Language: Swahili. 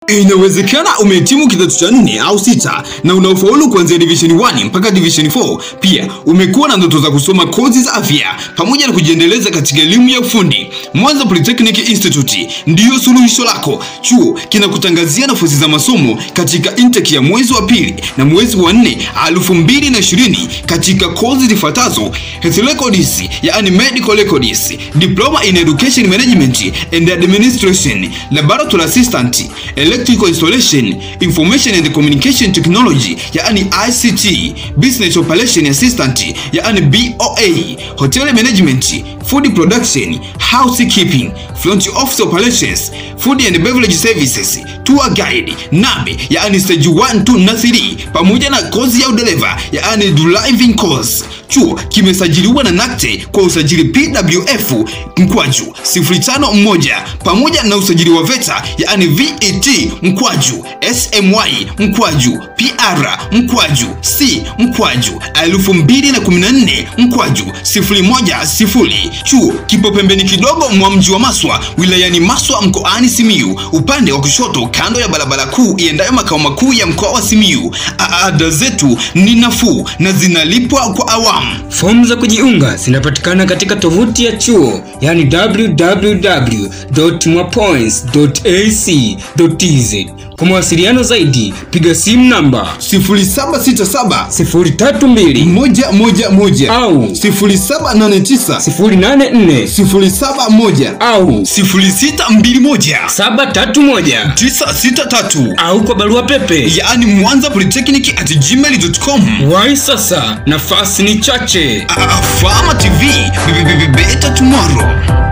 Inawezekana umehitimu kidato cha nne au sita na unaofaulu kuanzia division 1 mpaka division 4. Pia umekuwa na ndoto za kusoma kozi za afya pamoja na kujiendeleza katika elimu ya ufundi. Mwanza Polytechnic Institute ndiyo suluhisho lako. Chuo kinakutangazia nafasi za masomo katika intake ya mwezi wa pili na mwezi wa nne elfu mbili na ishirini katika kozi zifuatazo: Health Records, yani medical records, diploma in education management and administration, laboratory assistant, electrical installation, information and communication technology, yani ICT, business operation assistant, yani BOA, hotel management, food production, housekeeping, front office operations, food and beverage services, tour guide, NABE, yani stage 1 2 na 3, pamoja na kozi ya udereva, yani driving course. Chuo kimesajiliwa na NACTE kwa usajili PWF mkwaju 051 pamoja na usajili wa VETA yani VET mkwaju SMY mkwaju PR mkwaju C mkwaju 2014 mkwaju 010. Chuo kipo pembeni kidogo mwa mji wa Maswa wilayani Maswa mkoani Simiyu, upande wa kushoto kando ya barabara kuu iendayo makao makuu ya mkoa wa Simiyu. Ada zetu ni nafuu na zinalipwa kwa awamu. Fomu za kujiunga zinapatikana katika tovuti ya chuo yani www.mwapoints.ac.tz. Kwa mawasiliano zaidi piga simu namba 0767 032 111 au 0789 084 071 au 0621 731 963 au kwa barua pepe yaani mwanza polytechnic at gmail.com wai sasa nafasi ni chache Fama TV, beta tomorrow.